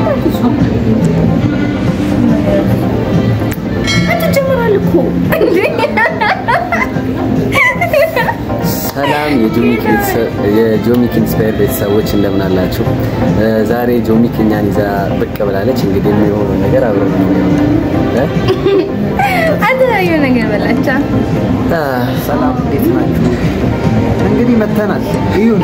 አንተ ጀምራል እኮ እንዴ! ሰላም የጆሚክ ቤተሰብ- የጆሚክ ኢንስፓየር ቤተሰቦች እንደምን አላችሁ? እ፣ ዛሬ ጆሚክ እኛን ይዛ ብቅ ብላለች። እንግዲህ የሚሆነው ነገር አብረን የምናየው እ? አንተ የሆነ ነገር በላቻ አ፣ ሰላም እንዴት ናችሁ? እንግዲህ መተናል። እዩን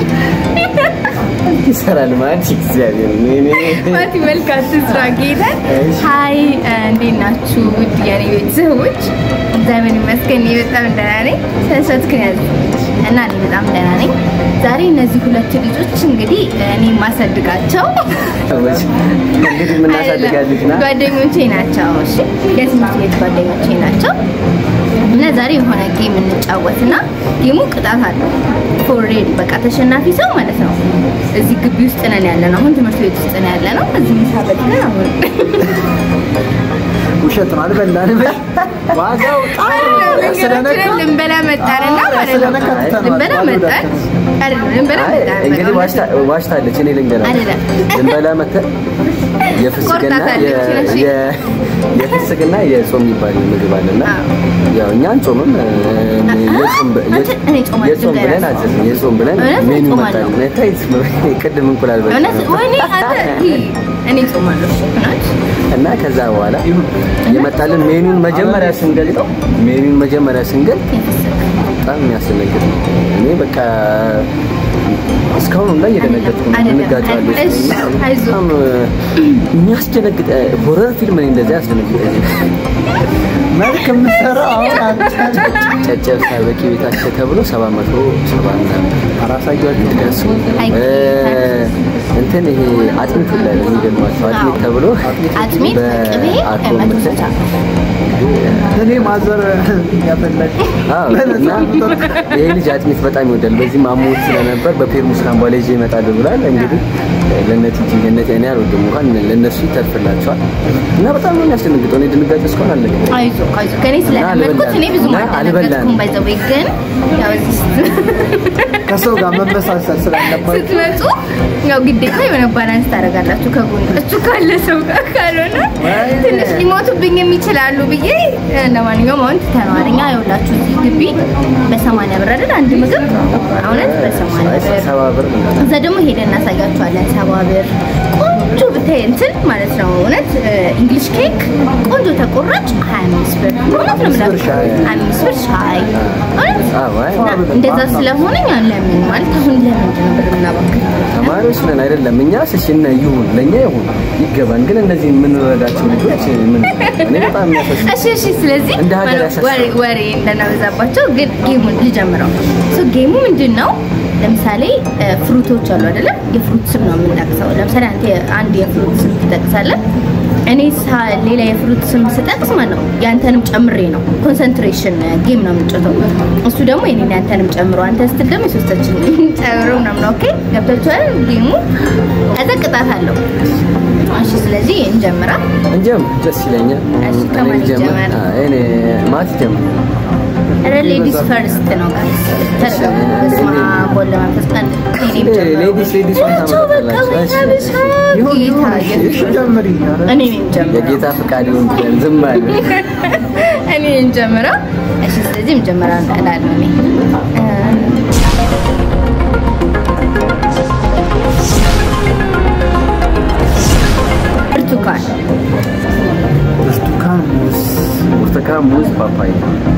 ይሰራል ማለት እግዚአብሔር ነው። እኔ ማቲ መልካት ስራ ጌታን እሺ። ሀይ እንዴት ናችሁ? ውድ የኔ ቤተሰቦች እግዚአብሔር ይመስገን እኔ በጣም ደህና ነኝ። ስለሰትክን ያዝ እና እኔ በጣም ደህና ነኝ። ዛሬ እነዚህ ሁለት ልጆች እንግዲህ እኔ የማሳድጋቸው ሰዎች እንግዲህ የምናሳድጋት ልጅ ናት። ጓደኞቼ ናቸው። እሺ የትምህርት ቤት ጓደኞቼ ናቸው። እና ዛሬ የሆነ ጌም እንጫወትና ጌሙ ቅጣት አለው። ፎሬድ በቃ ተሸናፊ ሰው ማለት ነው። እዚህ ግቢ ውስጥ ነን ያለ ነው። አሁን ትምህርት ቤት ውስጥ ነን ያለ ነው። እዚህ ምሳ በልተን አሁን ውሸት ነው አልበላንም። ዋጋው ስለነካ ልንበላ መጣንና ማለት ነው። ስለነካ ትተነዋል። ልንበላ መጣን አይደለም ልንበላ አይ፣ መጣን። እንግዲህ በቃ ዋሽታ- ዋሽታለች። እኔ ልንገርህ አይደለም። ልንበላ መተን የፍስግና ቆርጣታለች የ- እሺ። የ- የፍስግና የጾም የሚባል ምግብ አለና አዎ። ያው እኛ አንጾምም እ፣ የጾም ብ- አንተ እኔ ጾማለሁ የጾም ብለን ልንገርህ። አዘዝን። የጾም ብለን እውነት እኔ ሜኑ ጾማለሁ። መጣልን። ታይ ቅድም እንቁላል በልተን እውነት ነበር። ወይኔ አንተ እኔ ጾማለሁ እሺ እውነት እና ከዛ በኋላ የመጣልን ሜኑን መጀመሪያ ስንገልጠው ሜኑን መጀመሪያ ስንገልጥ በጣም የሚያስደነግጥ ነው። እኔ በቃ እስካሁን ላይ እየደነገጥኩ ነው። አይደለም፣ እንጋጫለን። እሺ፣ አይዞህ። በጣም የሚያስደነግጥ ሆረር ፊልም እኔ እንደዚህ ያስደነግጠኝ። መልክ የምትሰራው አሁን አንተ ጨጨብሳ በቂ ቤታቸው ተብሎ ሰባት መቶ ሰባ ምናምን አራሳያችሁ ደርሱ አይ፣ እንትን ይሄ አጥሚት ላይ ነው የሚገርማቸው አጥሚት ተብሎ አጥሚት በቅቤ በአርጎ መቶ ምርት ስልሳ እኔ ማዘር ያፈለግ አዎ፣ እና ይሄ ልጅ አጥሚት በጣም ይወዳል። በዚህ ማሞት ስለነበር በፔርሙስ ካምባላ ይዤ እመጣለሁ ብሏል። እንግዲህ ለእነት እንጂ ለእነት እኔ አልወድም እንኳን ለእነሱ ይተርፍላቸዋል። እና በጣም ነው የሚያስደነግጠው። እኔ ድንጋጤ እስካሁን አለ አይዞ አይዞ ከኔ ስለለመድኩት እኔ ብዙ እና አልደነገጥኩም። አልበላንም። ባይዘዌ ግን ያው እዚህ ከሰው ጋር መመሳሰል ስላለባችሁ ስትመጡ ያው ግዴታ የሆነ ባላንስ ታደርጋላችሁ ከጎናችሁ ካለ ሰው ጋር ካልሆነ ትንሽ ሊሞቱብኝ የሚችላሉ ብዬ ለማንኛውም አሁን ትተነዋል። እኛ ይኸውላችሁ እዚህ ግቢ በሰማንያ ብር አይደል አንድ ምግብ እውነት በሰማንያ ብር ሰባ ብር ነው። እዛ ደግሞ ሄደን እናሳያችኋለን። ሰባ ብር ቆንጆ ብታይ እንትን ማለት ነው እውነት እንግሊሽ ኬክ ቆንጆ ተቆራጭ 25 ብር እውነት ነው የምላችሁ ሻይ። 25 ብር ሻይ እውነት አዎ፣ አይ፣ እና እንደዛ ስለሆነ እኛ ለምን ማለት አሁን ለምንድን ነው ብር የምናባክነው? ተማሪዎች ነን አይደለም። እኛ ስሽና ይሁን ለእኛ ይሁን ይገባን። ግን እነዚህ የምንረዳቸው ልጆች ምን እኔ በጣም የሚያፈስ እሺ እሺ። ስለዚህ እንደ ሀገር ማለት ያሳስባል። ወሬ ወሬ እንደናበዛባቸው ግን ጌሙን ልጀምረው። ሶ ጌሙ ምንድን ነው? ለምሳሌ እ፣ ፍሩቶች አሉ አይደለም? የፍሩት ስም ነው የምንጠቅሰው። ለምሳሌ አንተ አንድ የፍሩት ስም ትጠቅሳለህ። እኔ ሳ- ሌላ የፍሩት ስም ስጠቅስ ማለት ነው ያንተንም ጨምሬ ነው። ኮንሰንትሬሽን ጌም ነው የምንጫወተው። እሱ ደግሞ የኔን ያንተንም ጨምሮ አንተ ስትል ደግሞ የሶስታችን ጨምሮ ምናምን። ኦኬ ገብታችኋል? ጌሙ ከዛ ቅጣት አለው። እሺ ስለዚህ እንጀምራ። እንጀምር፣ ደስ ይለኛል። እሺ፣ እኔ ከማን ልጀምር? ይጀመር? አዎ፣ እኔ ማት ጀምር። ኧረ ሌዲስ ፈርስት ነው ጋይስ። ተረጋጉ። በስመ አብ ወወልድ ወመንፈስ ቅዱስ። እኔም ጀምረው። ሌዲስ ሌዲሷን ናቸው በቃ ታመጣላችሁ። ወይ እሺ፣ ሀበሻ ይሁን ጌታ ይሁን እሺ፣ እሺ ኢየሱስ። ጀምሪ ኧረ እኔ ነኝ ጀምረው። የጌታ ፍቃድ ይሁን ብለን ዝም አለ። እኔ ነኝ ጀምረው። እሺ ስለዚህ መጀመሪያ እላለሁ እኔ እ፣ ብርቱካን ብርቱካን ሙዝ ብርቱካን፣ ሙዝ፣ ፓፓያ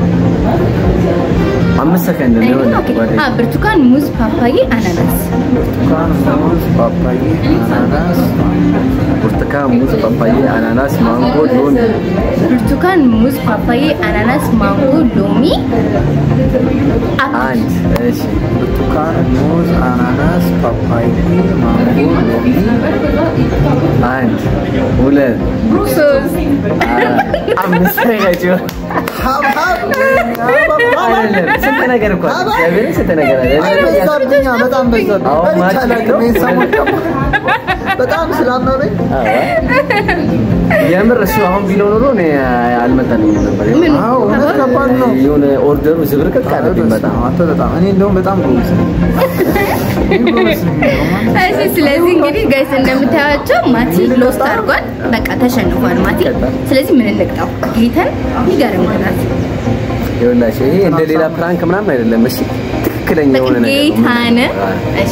አምስት ሰከንድ ነው የሆነ ኦኬ። ጓደኛ አ ብርቱካን፣ ሙዝ፣ ፓፓዬ፣ አናናስ ብርቱካን ሙዝ ፓፓዬ አናናስ ብርቱካን፣ ሙዝ፣ ፓፓያ፣ አናናስ፣ ማንጎ፣ ሎሚ ብርቱካን፣ ሙዝ፣ ፓፓዬ፣ አናናስ፣ ማንጎ፣ ሎሚ፣ አፕል አንድ እሺ ብርቱካን ሙዝ አናናስ ፓፓዬ ማንጎ ሎሚ አንድ ሁለት ሶስት አራት አምስት ሰከንድ ሀብሀብ አይደለም ስንት ነገር እኮ አለ። እግዚአብሔርን ስንት ነገር አለ። በዛብኛ በጣም በዛብኝ አሁን በልቼ ማች አላውቅም። ይሄን ሰሞን ደግሞ በጣም ስላመመኝ የምር እሱ አሁን ቢለው ኖሮ እኔ አልመጣልኝም ነበር። ምን አዎ እውነት ከባድ ነው። የሆነ ኦርደሩ ዝብርቅቅ አለብኝ በጣም አንተ በጣም እኔ እንደውም በጣም ጎበዝ ነኝ። እኔ ጎበዝ ነኝ እንደውም። እሺ ስለዚህ እንግዲህ ጋይስ እንደምታያቸው ማቲ ሎስት አድርጓል። በቃ ተሸንፏል ማቲ። ስለዚህ ምን እንቅጣው? ጌተን ይገርም ቅጣት ይኸውላችሁ ይሄ እንደ ሌላ ፕራንክ ምናምን አይደለም። እሺ ትክክለኛ የሆነ ነገር ነው። ጌታን እሺ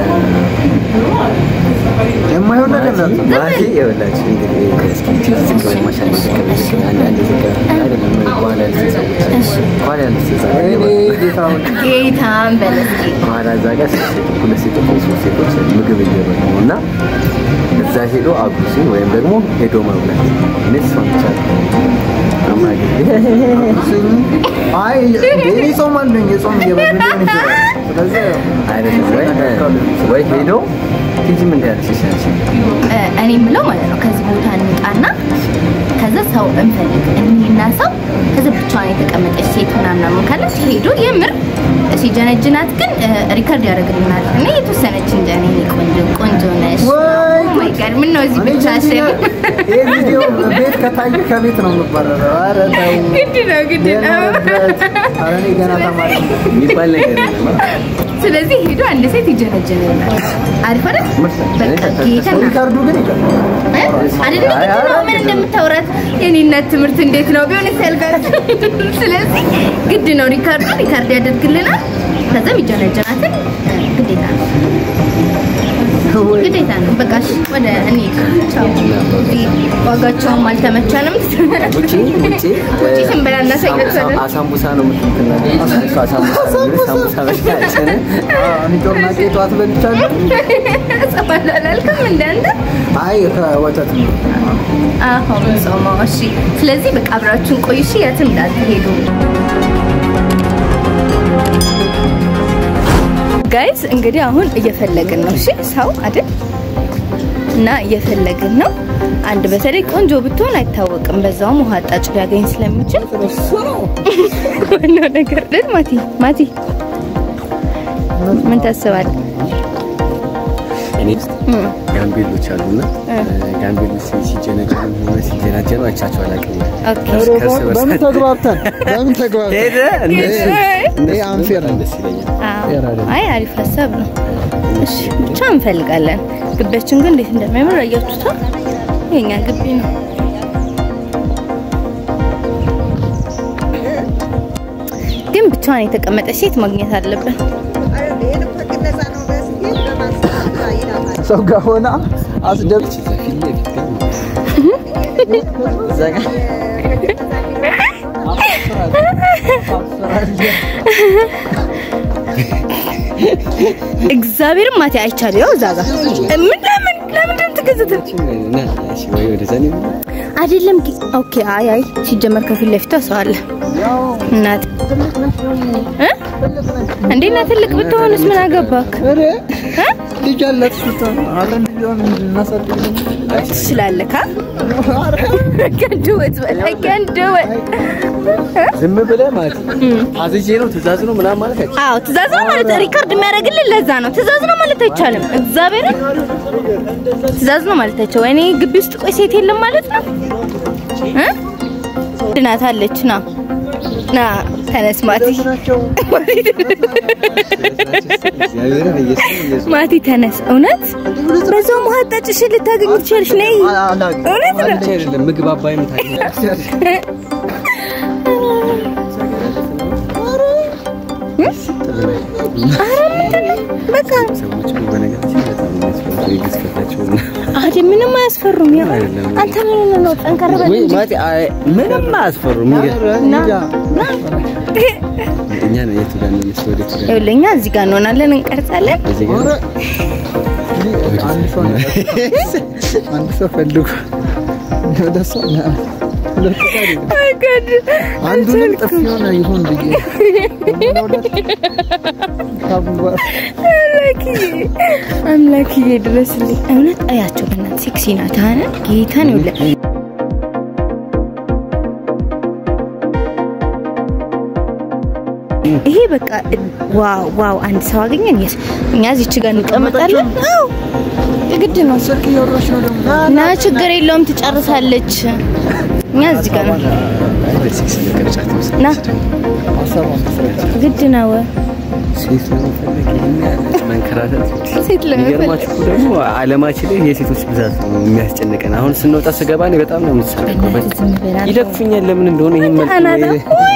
የማይሆን ነገር ነው። ማቲ ይኸውላችሁ እንግዲህ እስኪ ትንሽ ዝቅ በል ማሻአላ ዝቅ በል። አንድ አንድ ዝቅ በል። አይደለም በኋላ ያሉት ሰዎች በኋላ ያሉት ሰዎች እኔ ጌታውን ጌታን በለስኪ በኋላ እዛ ጋር ሴት- ሁለት ሴቶች ወይ ሶስት ሴቶች ምግብ እየበሉ ነው እና እዛ ሄዶ አጉሲን ወይም ደግሞ ሄዶ መብላት እኔ እሷን ብቻ ስኝ አይ እኔ ጾም አለኝ የጾም እየበሉ ሊሆን ይችላል። ስለዚህ አይደለም ወይ ወይ ሄዶ ቲጂ ምን ያልሽ ይሻልሽ እ፣ እኔ የምለው ማለት ነው ከዚህ ቦታ እንውጣና ከዛ ሰው እንፈልግ እኒና ሰው ከዛ ብቻዋን የተቀመጠች ሴት ምናምን ምናምን ካለች ሄዶ የምር ሲጀነጅናት ግን እ፣ ሪከርድ ያደርግልናል እና የተወሰነች እንደ እኔ ቆንጆ ቆንጆ ነሽ ወይ ማይ ጋድ ምን ነው እዚህ እኔ ብቻሽን ይህ ቪዲዮ ቤት ከታየ ከቤት ነው የምባረረው። ኧረ ተው ግድ ነው ግድ ነው የኖረበት። ኧረ እኔ ገና ተማሪ ነኝ። የሚባል ነገር የለም። ስለዚህ ሄዶ አንድ ሴት ይጀነጅንናል አሪፍ አይደል በቃ ጌታ ሪካርዱ ግን ይቀርባል። አይደለም አይ፣ ግድ ነው አይ፣ ምን እንደምታወራት የኔ እናት ትምህርት እንዴት ነው ቢሆን ያልጋር ስለዚህ ግድ ነው ሪካርዱ ሪካርድ ያደርግልናል ከዛም ይጀነጀናትን ግዴታ ነው ግዴታ ነው በቃ እሺ ወደ እኔ ቻው እዚህ ዋጋቸውም አልተመቸንም ውጪ ውጪ ውጪ ስንበላ እናሳያቸዋለን አሳምቡሳ ነው የምትሉት እሱ አሳምቡሳ ነው የሚሉት። ሳምቡሳ በሽታችን እኔ ጦርናቄ ጠዋት በልቻለሁ። ጸባል አላልክም እንዳንተ አይ ከወተት ነው። አሁን ጾመው እሺ ስለዚህ በቃ አብራችሁን ቆዩ እሺ የትም እንዳትሄዱ ጋይስ እንግዲህ አሁን እየፈለግን ነው እሺ ሰው አይደል እና እየፈለግን ነው አንድ በተለይ ቆንጆ ብትሆን አይታወቅም በዛውም ውሃ አጣጭ ሊያገኝ ስለሚችል ዋናው ነገር ግን ማቲ ማቲ ምን ታስባለህ እኔ እም፣ ጋምቤሎች አሉና ጋምቤሎች ሲጀነጀኑ ሆነ ሲጀናጀኑ አይቻቸው አላውቅም። ኦኬ ከእርስ በርሳቸው- በምን ተግባብተን በምን ተግባብተን ሄደ እነሱ ይሄ አንፌር ነው። ደስ ይለኛል። አዎ። አይ አሪፍ ሀሳብ ነው። እሺ ብቻ እንፈልጋለን። ግቢያችን ግን እንዴት እንደሚያምር አያችሁታ? የኛ ግቢ ነው። ግን ብቻዋን የተቀመጠች ሴት ማግኘት አለብን። ሰው ጋር ሆና አስደብ እዛ ፊት ለፊት ግን እዛ ጋር እግዚአብሔርም ማቴ አይቻል ያው እዛ ጋር ምን ለምን ለምንድን ነው የምትገዝተው? እና እሺ ወይ ወደዛ ነው አይደለም ጊ- ኦኬ አይ አይ ሲጀመር ከፊት ለፊቷ ሰው አለ እናት እ? እንዴ እና ትልቅ ብትሆንስ ምን አገባክ እ? ልጅ አላት ስትሆን አብረን ልጇን እናሳድግ ትችላለካ ከንድወት በላይ ከንድወት ዝም ብለህ ማለት አዝዤ ነው ትእዛዝ ነው ምናምን ማለት አይቻልም። አዎ ትእዛዝ ነው ማለት ሪካርድ የሚያደርግልን ለዛ ነው ትእዛዝ ነው ማለት አይቻልም እግዚአብሔርን ትእዛዝ ነው ማለት አይቻልም እኔ ግቢ ውስጥ ቆይ ሴት የለም ማለት ነው እ ድናት አለች ና ና ተነስ ማቲ ናቸው እግዚአብሔርን ኢየሱስ ኢየሱስ ማቲ ተነስ እውነት በዛው ማጣጭሽ ልታገኝ ትችላለሽ ነይ እውነት ነው ብቻ አይደለም ምግብ አባይም ታገኛለህ። በቃ ሰዎች እኮ በነገራችን ላይ በጣም የሚያስፈሩ የግዝፈታቸው እና አደ ምንም አያስፈሩም ያው አይደለም። አንተ ምን ሆነህ ነው ጠንከር በል ወይ እንጂ ማለቴ አይ ምንም አያስፈሩም። የሚገርም ና ና እኛ ነው የቱ ጋር ነው የምንወስደው? ወደ የቱ ጋር ነው? ይኸውልህ እኛ እዚህ ጋር እንሆናለን እንቀርጻለን እዚህ ጋር ነው? አንድ ሰው ነው። አንድ ሰው ፈልጉ ወደ እሷ ና። ሁለት ሰው አይደለም። አንዱንም ጥፊ ሆነ ይሁን ብዬ ሁለት ታቡባ አምላክዬ አምላክዬ ድረስልኝ። እውነት አያቸው በእናትህ ሴክሲ ናት። አነ ጌታን ይኸውልህ ይሄ በቃ ዋው ዋው አንድ ሰው አገኘን የስ እኛ እዚች ጋር እንቀመጣለን አዎ ግድ ነው ስልክ እያወራች ነው ደግሞ እና ችግር የለውም ትጨርሳለች እኛ እዚህ ጋር ነው በሴክስ ቅርጫት ውስጥ ና ሀሳቧን መስራት ግድ ነው ሴት ለመፈለግ ይሄን ያህል መንከራተት ሴት ለመፈለግ የሚገርማችሁ እኮ ደግሞ ዓለማችን ላይ የሴቶች ብዛት ነው የሚያስጨንቀን። አሁን ስንወጣ ስገባ እኔ በጣም ነው የምትሰቀቀው። በእናትህ ዝም በል አንተ። ይለቅፉኛል ለምን እንደሆነ ይሄን መልክ አናታ ወይ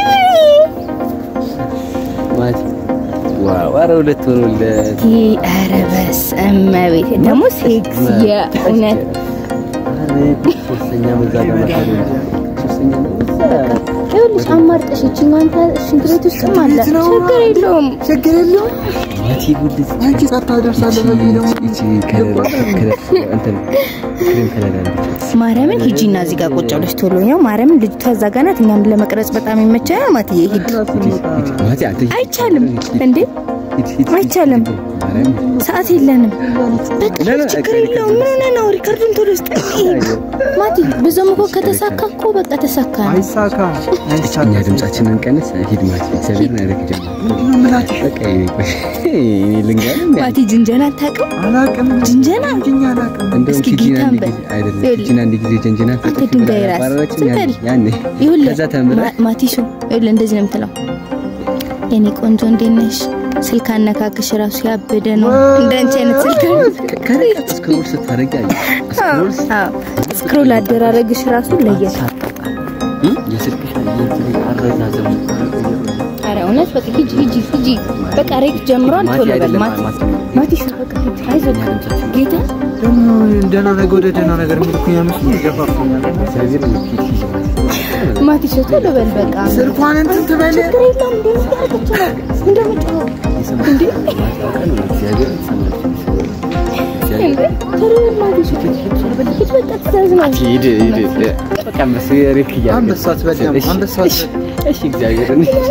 ማለት ዋው! ኧረ ሁለት ሆኖለት ኧረ በስመ ቤት ደግሞ ሴክስ የእውነት ሶስተኛ መዛ ጋር መጣ ሶስተኛ መዛ ይኸውልሽ አማርጠሽ ይችኛዋን ታ- ሽንት ቤት ውስጥም አለ ቤት ነው። ችግር የለውም ችግር የለውም ማቲ ጉድ አንቺ ሳታደርሳለህ በዚህ ደግሞ ይቺ ከለር ከለር እንትን ክሬም ከለር አለች ማርያምን ሂጂና እዚህ ጋር ቁጭ ብለሽ ቶሎ ነው ማርያምን ልጅቷ እዛ ጋር ናት እኛም ለመቅረጽ በጣም ይመቸናል ማትዬ ሂድ ማቲ አንተ አይቻልም እንዴ አይቻልም ሰዓት የለንም በቃ ላ- ላ- ችግር የለውም ምን ሆነህ ነው ሪከርዱን ቶሎ ውስጥ ማቲ ብዙም እኮ ከተሳካ እኮ በቃ ተሳካ ነው አይሳካ እኛ አይሳካ ድምጻችንን ቀንስ ሂድ ማቲ እግዚአብሔር ነው ያደረግ ጀመር ምላጭሽ በቃ እኔ ልንገርህ ማቲ ጅንጀና አታውቅም አላቅም ጅንጀና እንጂኛ አላቅም እንደውም እስኪ ኪጂን ጌታን አንድ በል። ጊዜ አይደለም ይኸውልህ፣ ኪጂን አንድ ጊዜ ጀንጅና አንተ ድንጋይ ራስ ዝም በል። ያኔ ይኸውልህ ከዛ ተምረህ ማ- ማቲሹ ይኸውልህ እንደዚህ ነው የምትለው የኔ ቆንጆ እንዴት ነሽ ስልክ አነካክሽ ራሱ ያበደ ነው እንዳንቺ አይነት ስልክ ከርቀት ስክሮል ስታደርጊ አየህ ስክሮል ስክሮል አደራረግሽ ራሱ ለየት የስልክሽ አረዛዘሙ ኧረ እውነት በቃ ሂጂ ሂጂ ሂጂ በቃ ሬክ ጀምሯል ቶሎ በል ማቲ ማቲሹ በቃ ሂጂ አይዞህ ጌታ ደግሞ ደህና ነገር ወደ ደህና ነገር የሚልኩ ያምስ ይገፋፋኛል ስለዚህ ነው ፊት ይዤ ማቲሹ ቶሎ በል በቃ ስልኳን እንትን ትበል ችግር የለውም እንዴ ምታረገች ነው እንደምጮኸው እንዴ እግዚአብሔር ይሰማል እንዴ ቶሎ በል ማቲሹ ሂድ በቃ ትእዛዝ ነው ሂድ ሂድ በቃ አንበሳ ሬክ እያደረገ አንበሳ ትበል እሺ፣ አንበሳ እሺ፣ እሺ እግዚአብሔር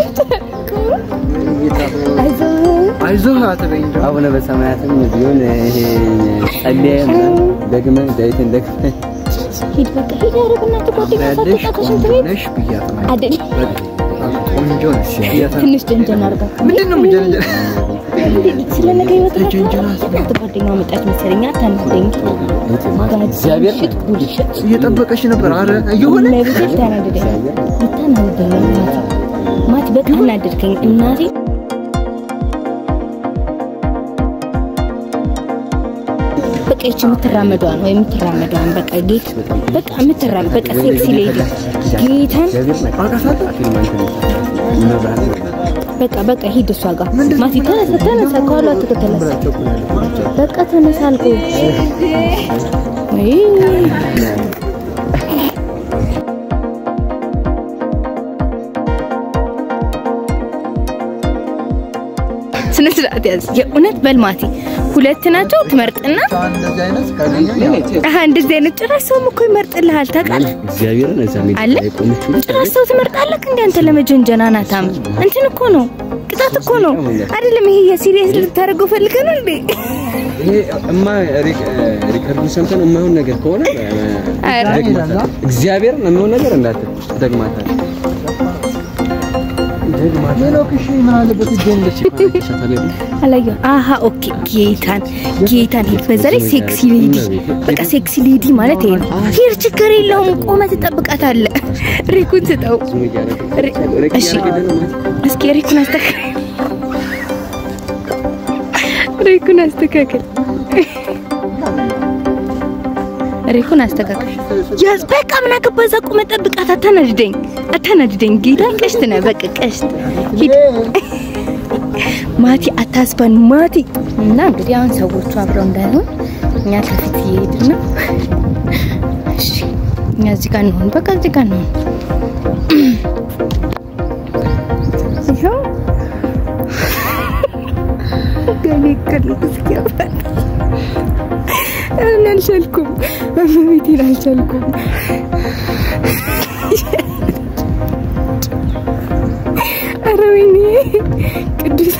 አይዞህ አይዞህ አትበኝ እንደው አቡነ በሰማያትም ቢሆን ይሄ ጸልየ ደግመህ ዳዊትን ደግመህ ሂድ በቃ ሂድ ኧረ በእናትህ ጓደኛ ያለሽ ሳትወጣ ከሽንት ቆንጆ ቤት ነሽ ብያት ነው አይደል ቆንጆ ነሽ ብያት ነው ትንሽ ጀንጀን አድርጋ ምንድን ነው የምጀነጀ ስለ ነገ ህይወት ጀንጀና ጓደኛዋ መጣች መሰለኝ አታናደኝ እግዚአብሔር ሽት ቡልሽት እየጠበቀሽ ነበር አረ እየሆነ ለቤት ልታናደደኝ ልታናደደኝ ማቲ ማቲ በቃ አናደድከኝ እናቴ በቃ ይቺ የምትራመዷን ወይ የምትራመዷን በቃ ጌት በቃ የምትራመድ በቃ ሴክሲ ሌዲ ጌታን በቃ በቃ ሂድ እሷ ጋር ማቲ ተነሳ ተነሳ ከኋላ ትከተላት በቃ ተነሳ አልኩህ ወይ ስነ ስርዓት ያዝ የእውነት በልማቲ ሁለት ናቸው ትመርጥና እንደዚህ አይነት ካገኘሁ ያው አሀ እንደዚህ አይነት ጭራሽ ሰውም እኮ ይመርጥልሃል ታውቃለህ እግዚአብሔርን እዛ ሜዳ አለ ላይ ቆመችው ጭራሽ ሰው ትመርጣለህ እንደ አንተ ለመጀንጀና ናታም እንትን እኮ ነው ቅጣት እኮ ነው አይደለም ይሄ የሲሪየስ ልታደርገው ፈልገህ ነው እንዴ ይሄ እማ ሪከርዱን ሰምተን የማይሆን ነገር ከሆነ ኧረ ደግማታል። እግዚአብሔርን የማይሆን ነገር እንዳትል ደግማታል። ሌላው ክሽ ምን አለበት ይገኝልሽ አላየሁም አሀ ኦኬ ጌታን ጌታን ሂድ በዛ ላይ ሴክሲ ሌዲ በቃ ሴክሲ ሌዲ ማለት ይሄ ነው ሂድ ችግር የለውም ቆመህ ትጠብቃታለህ ሪኩን ስጠው ሪ- እሺ እስኪ ሪኩን አስተካክል ሪኩን አስተካክል ሪኩን አስተካክል ያዝ በቃ ምን አገባ እዛ ቆመህ ጠብቃት አታናድደኝ አታናድደኝ ጌታ ቀሽት ነህ በቃ ቀሽት ሂድ ማቲ አታስባን ማቲ እና እንግዲህ አሁን ሰዎቹ አብረው እንዳይሆን እኛ ከፊት እየሄድን ነው እሺ እኛ እዚህ ጋር እንሆን በቃ እዚህ ጋር እንሆን ይኸው ገሌ ቅርብ እስኪያፈል እኔ አልቻልኩም እመቤቴን አልቻልኩም ኧረ ወይኔ ቅዱስ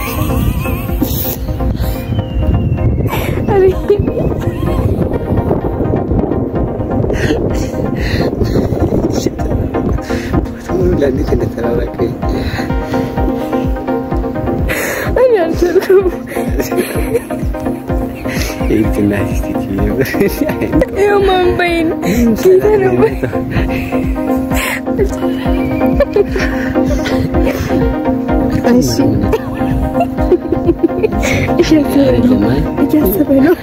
ኧረ ወይኔ ይህችና ስቲቲ ይኸው ማንበይን ጌታ ነው እሺ እያሰበ ነው እያሰበ ነው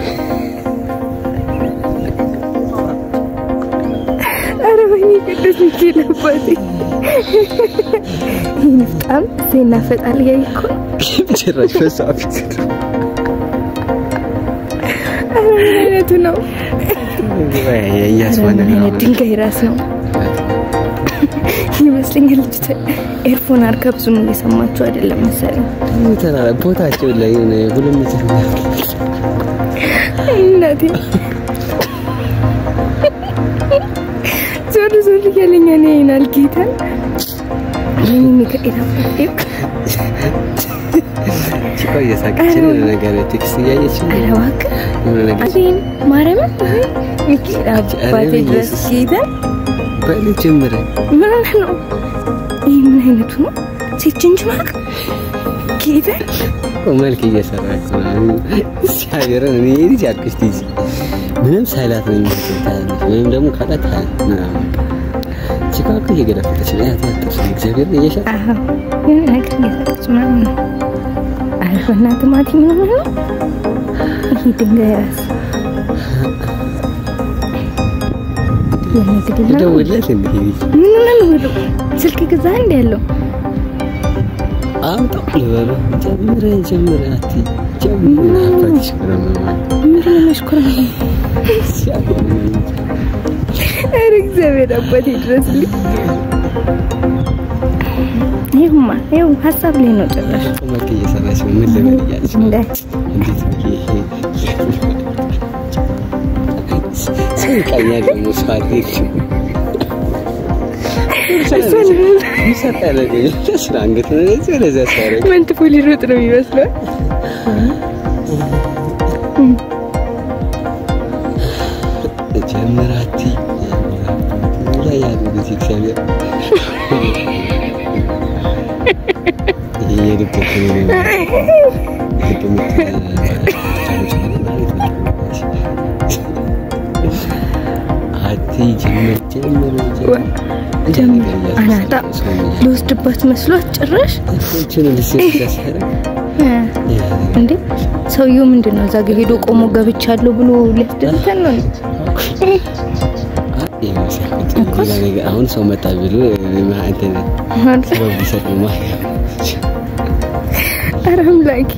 ኧረ ወይኔ ቅዱስ ሚካኤል አባቴ ይህን በጣም ዜና ፈጣሪ ያይኮ ጭራሽ በሷ ፊት ኧረ ምን አይነቱ ነው ኧረ እያስባለ ምን አይነት ድንጋይ ራስ ነው ይመስለኛል ልጅቷ ኤርፎን አርጋ ብዙም እየሰማችሁ አይደለም መሰለኝ ቦታቸው ላይ የሆነ ሁለት ሜትር እናቴ ዞር ዞር እያለኛ ነው ይናል ጌታ ይህን ሚካኤል አባቴ ቺኳ እየሳቀች ነው የሆነ ነገር ቴክስት እያየች ነው ኧረ እባክህ የሆነ ነገር አዜን ማርያምን ሚካኤል አባቴ ድረስ ጌታ በል ጀምረ ምን ሆነህ ነው? ይህ ምን አይነቱ ነው? ሴት ጅንጅማቅ ጌታ መልክ እየሰራ እኮ ነው ሲያገረን እኔ ልጅ አልኩሽ ትይዚ ምንም ሳይላት ነው የሚመስለው ወይም ደግሞ ካላት ሀያ ምናምን ቺኳ እኮ እየገለፈጠች ነው ያት ያጥርስ እግዚአብሔር እየሻት አዎ የሆነ ነገር እየሰጠች ምናምን ነው። ኧረ በእናትህ ማቲ ምን ሆነህ ነው? ይሄ ድንጋይ ራስ የምትግል ነው። ደውለት እንዲህ ልጅ ምን ሆነህ ነው ብሎ ስልክ ገዛ እንዲ ያለው አምጣው ልበሉ ጀምረ ጀምረ አቲ ጀምረ አባትሽ ምናምን ምንድን ነው መሽኮረመ? ኧረ እግዚአብሔር አባቴ ድረስልኝ። ይሁማ ይሁ ሀሳብ ላይ ነው ጭራሽ መልክ እየሰራች ነው ምን ልበል እያለች ነው እንደ እንዴት ብዬ ሰው ይቃኛል ደግሞ ሰው አድርግ ይሰጣ ያለገኝ ስለ አንገት ነው ለዚህ ወደዚያ ሲያደርግ መንትፎ ሊሮጥ ነው የሚመስለው። ጀምራቲ ላይ ያሉ ጊዜ እግዚአብሔር ይሄ የልበት አቲ ጀምር ጀምር ጀምር አናጣ ልወስድባት መስሏት ጭራሽ ችን ልሴት ሲያስያደርግ እንዴ ሰውየው ምንድን ነው እዛ ጋ ሄዶ ቆሞ ገብቻለሁ ብሎ ሊያስደስተን ነው እንዴ? አሁን ሰው መጣ ብሎ እንትን ሰበብ ሊሰጥ ነው ማለት ኧረ አምላኬ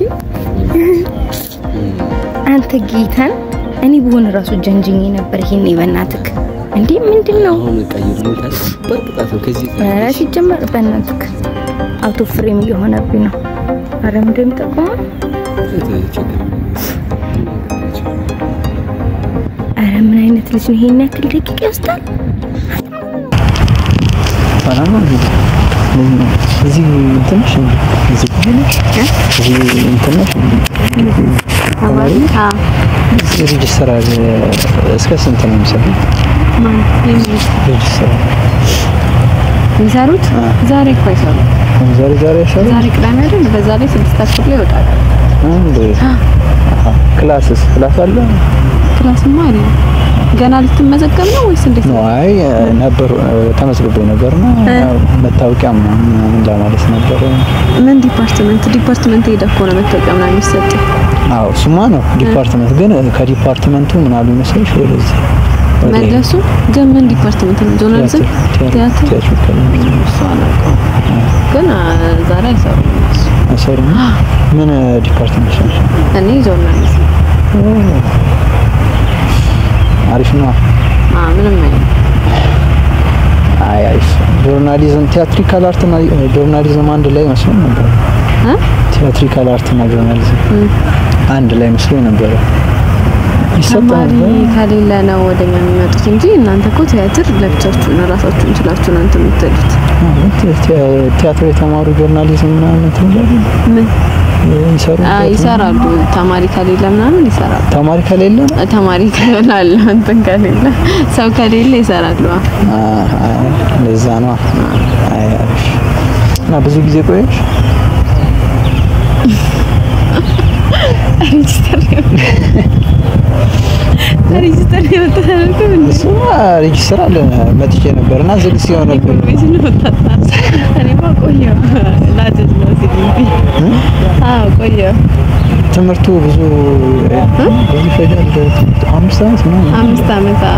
አንተ ጌታን እኔ በሆነ ራሱ ጀንጅኝ ነበር። ይሄኔ በእናትክ እንዴ ምንድን ነው? አሁን ቀይሩታል በቅጣት ነው ከዚህ ኧረ ሲጀመር በእናትክ አውቶ ፍሬም እየሆነብኝ ነው። ኧረ ምንድን ጠቆመ? ችግር ኧረ ምን አይነት ልጅ ነው? ይሄን ያክል ደቂቃ ይወስዳል? ሰላም ነው እንዴ? እዚህ እንትን ነሽ እንዴ? እዚህ እዚህ እንትን ነሽ እንዴ? ተማሪ እዚህ ሬጅስተራል እስከ ስንት ነው የሚሰራው? ሬጅስተራል የሚሰሩት ዛሬ እኮ አይሰሩ። ዛሬ ዛሬ አይሰራም? ዛሬ ቅዳሜ አይደል? በዛ ላይ ስድስት አስር ላይ ይወጣል። አንድ አሃ ክላስስ ክላስ አለ? ክላስማ አለ። ገና ልትመዘገብ ነው ወይስ እንዴት ነው ነው? አይ ነበር ተመዝግቤ ነበርና መታወቂያ ምናምን ለማለት ነበር። ምን ዲፓርትመንት ዲፓርትመንት ሄደህ እኮ ነው መታወቂያ ምናምን የሚሰጥ። አዎ እሱማ ነው ዲፓርትመንት ግን ከዲፓርትመንቱ ምን አሉ መሰለሽ ወደዚህ ወደ መለሱ ግን ምን ዲፓርትመንት ነው? ጆርናሊዝም፣ ቲያትር ቲያትር እሱ አላውቀውም። ግን አ፣ ዛሬ አይሰሩም እነሱ። አይሰሩም። ምን ዲፓርትመንት ነው? እኔ ጆርናሊዝም አሪፍ ነው። አ ምንም አይነት አይ አሪፍ ጆርናሊዝም ቲያትሪካል አርት እና ጆርናሊዝም አንድ ላይ መስሎኝ ነበር። እ ቲያትሪካል አርት እና ጆርናሊዝም አንድ ላይ መስሎኝ ነበር። ይሰጥ ተማሪ ነበር። ከሌለ ነው ወደኛ የሚመጡት እንጂ እናንተ እኮ ቲያትር ለብቻችሁ ነው ራሳችሁን ችላችሁ ነው እንትን የምትሉት። አዎ፣ ቲ- ቲ- ቲያትር የተማሩ ጆርናሊዝም ምናምን እንትን ይላሉ ምን ይሰሩ አ፣ ይሰራሉ። ተማሪ ከሌለ ምናምን ይሰራሉ። ተማሪ ከሌለ ተማሪ ከሌለ እንትን ከሌለ ሰው ከሌለ ይሰራሉ። አ፣ አ፣ ለዛ ነው። አይ አሪፍ እና ብዙ ጊዜ ቆየሽ? ሬጅስተር ሬጅስተር የምታደርገው እንዴ? እሱማ ሬጅስተር አለ መጥቼ ነበር እና ዝግ ሲሆን ነበር ቤት ነው የምታጣ። እኔማ ቆየሁ ላጭድ ነው እዚህ ግቢ። አዎ ቆየሁ። ትምህርቱ ብዙ ብዙ ይፈጃል። አምስት ዓመት ምናምን አምስት ዓመት አዎ።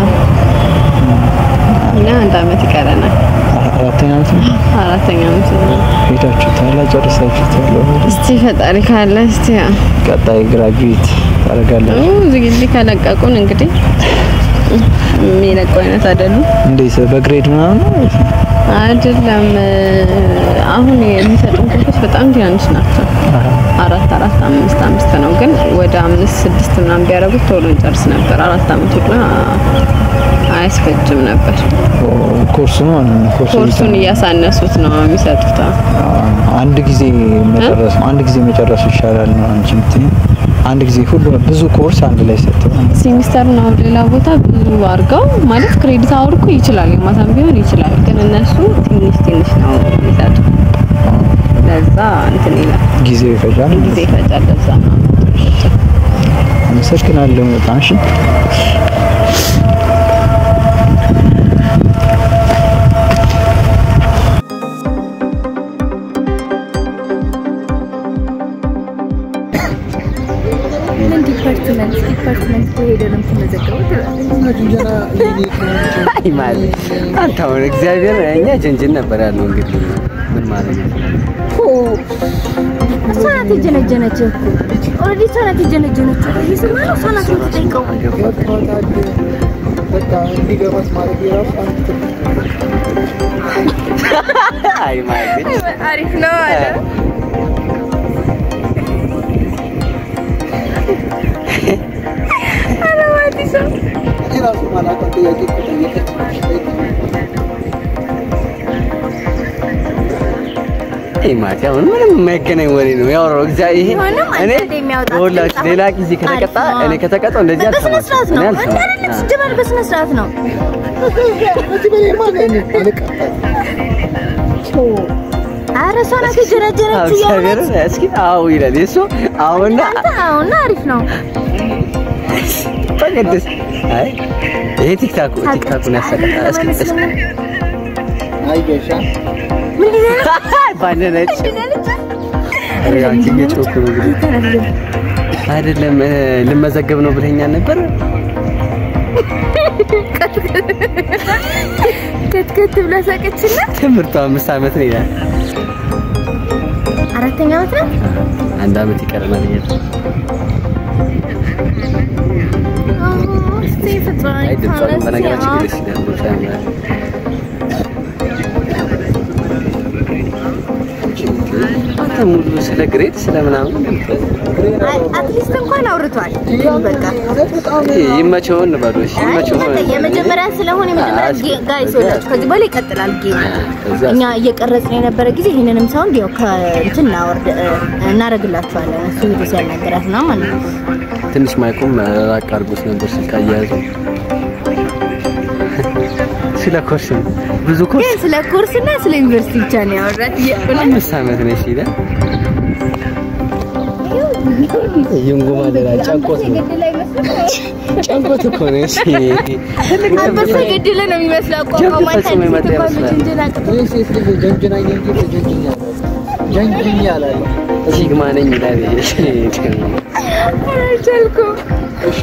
እኛ አንድ ዓመት ይቀረናል። አራተኛ ዓመት ነው አራተኛ ዓመት ነው። ሄዳችሁታል፣ ጨርሳችሁታል። እስቲ ፈጣሪ ካለ እስቲ ያው ቀጣይ ግራጁዌት ታደርጋለህ። እዚህ ግቢ ከለቀቁን እንግዲህ የሚለቁ አይነት አይደሉም። እንዴት በግሬድ ምናምን ነው ወይስ? አይደለም አሁን የሚሰጡን ኮርሶች በጣም ትናንሽ ናቸው። አራት አራት አምስት አምስት ነው፣ ግን ወደ አምስት ስድስት ምናምን ቢያደርጉት ቶሎ እንጨርስ ነበር። አራት አመት ሁላ አያስፈጅም ነበር። ኮርሱ ነው ማለት ነው። ኮርሱ ኮርሱን እያሳነሱት ነው የሚሰጡት። አዎ። አንድ ጊዜ መጨረስ አንድ ጊዜ መጨረሱ ይሻላል ነው አንቺ የምትይኝ? አንድ ጊዜ ሁሉ ብዙ ኮርስ አንድ ላይ ሰጥተው ሴሚስተር ነው ሌላ ቦታ ብዙ አድርገው ማለት ክሬዲት አወር እኮ ይችላል የማታም ቢሆን ይችላል፣ ግን እነሱ ትንሽ ትንሽ ነው የሚሰጡት። ለዛ እንትን ይላል ጊዜው ይፈጃል። ጊዜ ይፈጃል። ለዛ ነው አመሰግናለሁ በጣም እሺ። ምን ዲፓርትመንት ዲፓርትመንት ሄደ ነው የምትመዘገበው ትላለች። አይ ማለት አንተ አሁን እግዚአብሔር እኛ ጀንጅን ነበር ያለው እንግዲህ ምን ማለት ነው? እሷ ናት የጀነጀነች እኮ ኦልሬዲ እሷ ናት የጀነጀነችው። ይህ ስማ ነው እሷ ናት የምትጠይቀው። አይ ማለት አሪፍ ነው አለ። ኧረ ማቲሳ አይ ማለት አሁን ምንም የማይገናኝ ወሬ ነው ያወራው። እግዚአብሔር ይሄ ቢሆንም እኔ አንዳንዴ የሚያወጣት ሁላችሁ ድምፅ ሌላ ጊዜ ከተቀጣ አሪፍ ነው። እኔ ከተቀጣው እንደዚህ በስነ አልሰማም። ስርዓት ነው እኔ እንደ አይደለም አልሰማም። ሲጀመር በስነ ስርዓት ነው። ኧረ እሷ ናት አዎ፣ የጀነጀነችው እግዚአብሔር የእውነት። እስኪ አዎ ይላል የሱ አሁንና አንተ አሁን አሪፍ ነው። ተቀደስ አይ ይሄ ቲክታኩ ቲክታኩን ያሰቀጣ እስኪ እስኪ ምንድን ነው ያለው? ባነነች ምንድን ነው ያለችው? አረ አንቺ እየጮኩ ነው እንግዲህ አይደለም እ፣ ልመዘገብ ነው ብለኛል ነበር ከትከት ብላ ሳቀችና ትምህርቱ አምስት ዓመት ነው ይላል አራተኛ ዓመት ናት። አንድ ዓመት ይቀረናል እያለ እስቲ ፍጥሯን አይ ድምጿን እስቲ በነገራችን አዎ። ደስ ይላል ድምጿ ያምራል አንተ ሙሉ ስለ ግሬድ ስለ ምናምን አይ፣ አትሊስት እንኳን አውርቷል። በቃ ይመቸው እንበሉ እሺ አይ፣ ይመቸው በቃ የመጀመሪያ ስለሆነ የመጀመሪያ አይ፣ ጌ- ጋይስ ወላችሁ ከዚህ በኋላ ይቀጥላል ጌም። ከዚያ እኛ እየቀረጽን የነበረ ጊዜ ይሄንንም ሳውንድ ያው ከእንትን እናወርድ እ፣ እናደርግላችኋለን። እሱ ቪዲዮ ሲያናገራት ነው ማለት ነው። ትንሽ ማይኩም ራቅ አድርጎት ነበር ስልክ አያያዙ ስለ ኮርስ ነው። ብዙ ኮርስ ግን ስለ ኮርስ እና ስለ ዩኒቨርሲቲ ብቻ ነው ያወራት። የእውነት አምስት ዓመት ነሽ ይላል ይንጉ ማለላ ጨንቆት ነው የገደለ አይመስልም? ጨንቆት እኮ ነው እሺ አንበሳ የገደለ ነው የሚመስለው። አቋቋም ጀብድ አንተ ፈጽሞ የመጣ እንኳን ይመስላል። ልጅ እንጀላ ሲግማ ነኝ ይላል አልቻልኩም። እሺ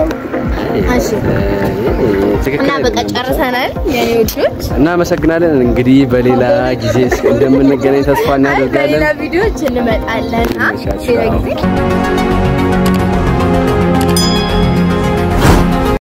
ትክክል እና በቃ ጨርሰናል የኔ ውዶች። እናመሰግናለን እንግዲህ በሌላ ጊዜ እንደምንገናኝ ተስፋ አይ እናደርጋለን በሌላ ቪዲዮዎች እንመጣለን። አ? ሌላ ጊዜ